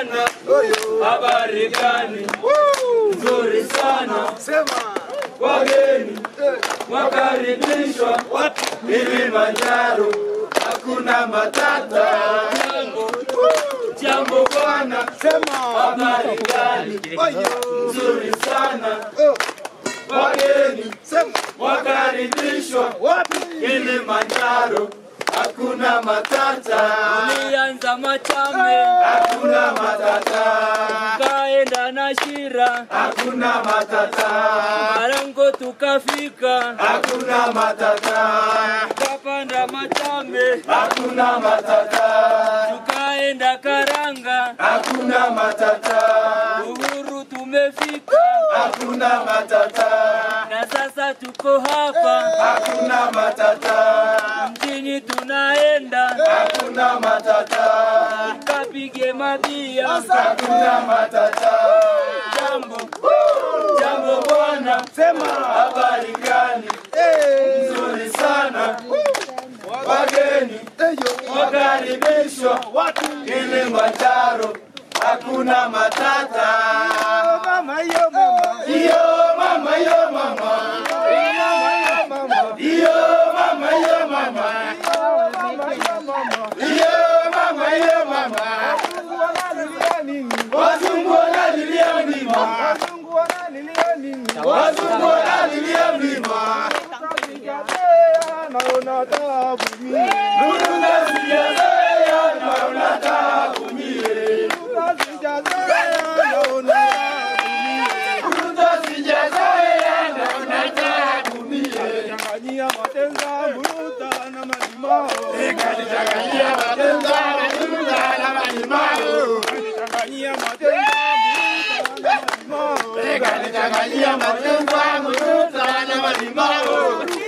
bwana, habari gani? Nzuri sana, Sema. wageni wakaribishwa Kilimanjaro, hakuna matata. Jambo bwana, Sema. habari gani? Oyo. Nzuri sana, Oh. wageni Sema. wakaribishwa Wapi? Kilimanjaro, hakuna matata. Ulianza Machame, Hakuna matata, kaenda na Shira, hakuna matata, Marango tukafika, hakuna matata, tukapanda Machame, hakuna matata, tukaenda Karanga, hakuna matata, Uhuru tumefika, hakuna matata, na sasa tuko hapa hakuna matata, mjini, tunaenda hakuna matata, tukapige mabia. hakuna matata. Jambo, jambo bwana, Sema. habari gani? Eh. Nzuri sana, wageni Eyo. wakaribishwa Wapi? Kilimanjaro, hakuna matata. Mama yo mama. Iyo mama, iyo mama, Mama yo mama. iyo mama, iyo mama, Mama yo mama. iyo mama, iyo mama. Wazungu wanalilia nini? Wazungu wanalilia mlima, Wazungu wanalilia nini? wazungu wanalilia mlima. Utasijatea naona taabu mie. Lulu sijazoea, naona taabu mie. Utasijatea naona taabu mie. Lulu sijazoea, naona taabu mie. Changanyia matenza mruta na malimao. Nikalichanganyia matenza, matunda na malimao. Changanyia matenza mruta na malimao. Nikalichanganyia matenza, matunda na malimao.